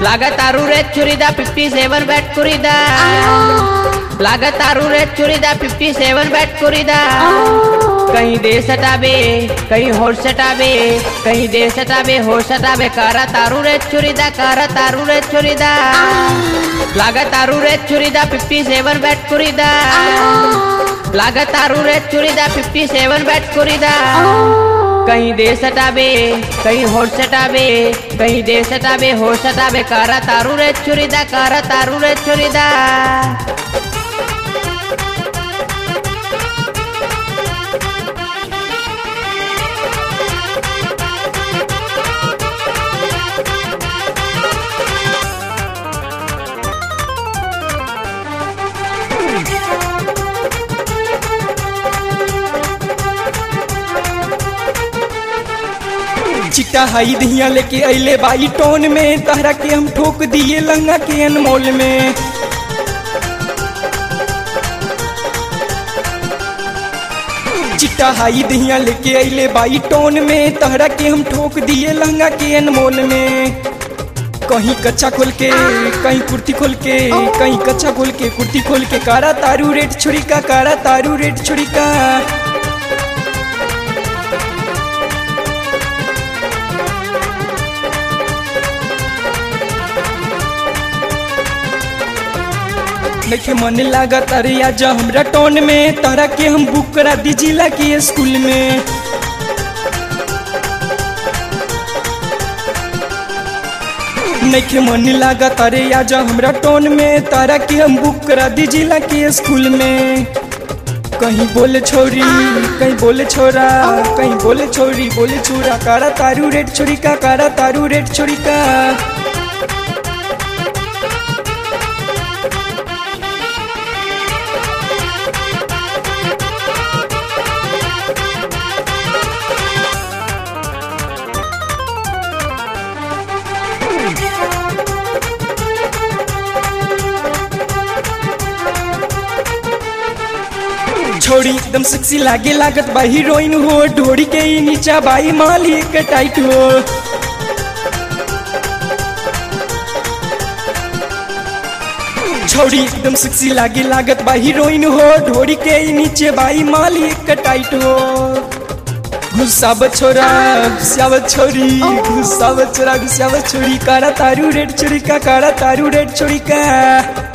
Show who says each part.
Speaker 1: लागतारू रे चुरीदा फिफ्टी सेवन बैट कुरीदा लागतारू रे चुरीदा फिफ्टी सेवन बैट कुरीदा कहीं दे सटाबे कहीं होश सटाबे कहीं दे सटाबे होश सटाबे कारा तारू रे चुरीदा कारा तारू रे चुरीदा लागतारू रे चुरीदा फिफ्टी सेवन बैट कुरीदा लागतारू रे चुरीदा फिफ्टी सेवन बैट कुरीदा कहीं दे सटाबे कहीं होश सटाबे कहीं दे सटाबे होश सटाबे कारा तारू रे चुरीदा कारा तारू रे चुरीदा
Speaker 2: चिट्टा हाई दिया लेके अइले बाई टोन में तहरा के हम ठोक दिए लंगा के अनमोल में चिट्टा हाई दिया लेके अइले बाई टोन में तहरा के हम ठोक दिए लंगा के अनमोल में कहीं कच्चा खोल के कहीं कुर्ती खोल के कहीं कच्चा खोल के कुर्ती खोल के कारा तारू रेट छुरी का कारा तारू रेट छुरी का देखे मन लागत अरे आज हमरा टोन में तहरा के हम बुक करा दी जिला के स्कूल में नइखे मन लागत अरे आज हमरा टोन में तारा के हम बुक करा दी जिला के स्कूल में कहीं बोले छोरी कहीं बोले छोरा कहीं बोले छोरी बोले छोरा कारा तारू रेट छोरी का कारा तारू रेट छोरी का छोड़ी एकदम सेक्सी लागे लागत बा हीरोइन हो ढोड़ी के ही नीचा बाई माली के टाइट हो छोड़ी एकदम सेक्सी लागे लागत बा हीरोइन हो ढोड़ी के ही नीचे बाई माली के टाइट हो घुसावत छोरा घुसावत छोरी घुसावत छोरा घुसावत छोरी कारा तारू रेड छोरी का कारा तारू रेड छोरी का